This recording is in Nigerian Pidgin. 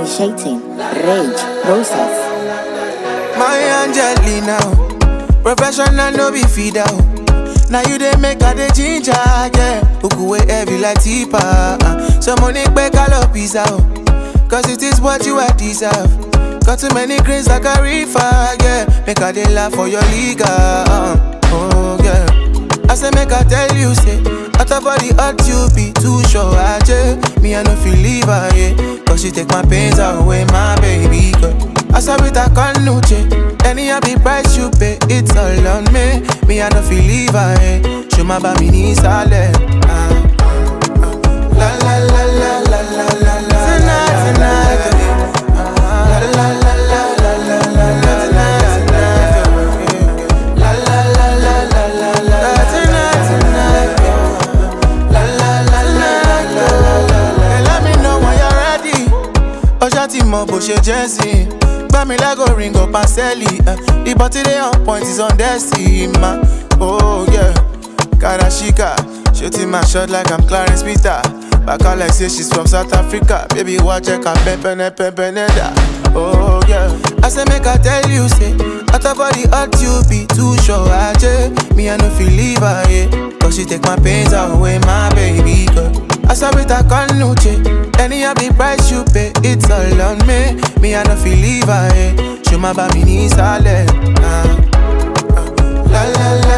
initiating rage process. My Angelina, oh. professional no be feeder. oh. Now you dey make her the ginger, yeah. Uku way heavy like tipa. Uh. So money back all pizza, oh. Cause it is what you are deserve. Got too many grains like a reefer, yeah. Make her they laugh for your liga, uh. oh yeah. I say make I tell you, say, out of all the hurt you be too sure, I Me I no feel leave her, yeah. Cause she take my pains away, my baby girl. I saw with a canuche, any happy price you pay, it's all on me. Me I no feel leave her, yeah. Show my baby ni sale. Ah, ah. La la la la la la la la. Tonight, tonight. Ah, La la la la la la la la. Tonight, tonight. La la la la la la la. Tonight, tonight. La la la la la la la. Hey, Let me know when you're ready. Ọjọ́ tí mo bò ṣe jẹ́ sí i. Gbá mi lẹ́gò ringo pàṣẹ́lì. The body dey on point is on destiny. ma. Oh yeah. Karashika. Shooting my shot like I'm Clarence Peter. Back out like say she's from South Africa. Baby, watch her come pepene pepene da. Oh yeah. I say make I tell you say, out of all the hurt you be too sure I Me I no feel leave her yeah. Cause she take my pains away, my baby girl. I saw with a canuche. Any of the price you pay, it's all on me. Me I no feel leave her yeah. Show my baby ni sale. Ah, ah. La la la